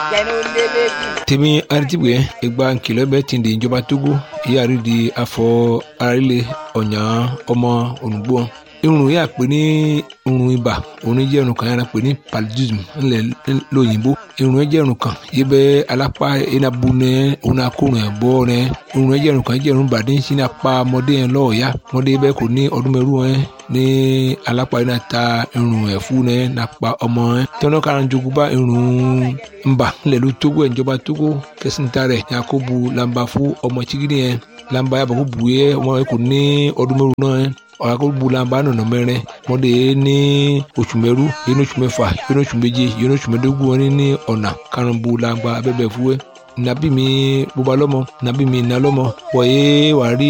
jẹnu lélẹ́bí. tèmi aritibue ìgbà nkìlọ̀ bẹ́ẹ̀ ti di ìjọba togo ìyáàrí di afọ arílẹ̀ ọ̀yàn ọmọ olùgbò irun yà pé ní irun ibà òun jẹ́ irun kan yàrá pé ní paludism ńlẹ̀ lóyìnbó irun yẹn jẹ́ irun kan yìí bẹ́ alápá enabu nẹ òun akórun ẹ̀ bọ́ nẹ irun yẹn jẹ́ irun kan jẹ́ irun bàdé ń sin apá ọmọdé yẹn lọ́ọ̀ọ́yá ọmọdé bẹ́ẹ̀ kò ní ọdún mẹ́rù yẹn ní alápá yẹn náà ta irun ẹ̀ fún nẹ nàpa ọmọ yẹn tọ́nà kára jogun bá irun ńbà ńlẹ̀ ló tógó ìjọba tógó kẹsìntà rẹ̀ yakubu lamba fún ọmọ chigidi yẹn lamba yàbọ̀ kó bu yẹ ọmọ yẹn kò ní ọdún mẹ́rù náà yẹn ọ̀làkọ̀gbùlànbà nọ̀nà mẹ́rin mọ́dé ní oṣù mẹ́rú yẹn ní oṣù mẹ́fà yẹn ní oṣù méje yẹn ní oṣù mẹ́dógún wọn ní ọ̀nà karùnbùlànbà abẹ́bẹ̀ fúwẹ́ nàbí mi bóba lọ́mọ nàbí mi nà lọ́mọ wọ̀nyé wà rí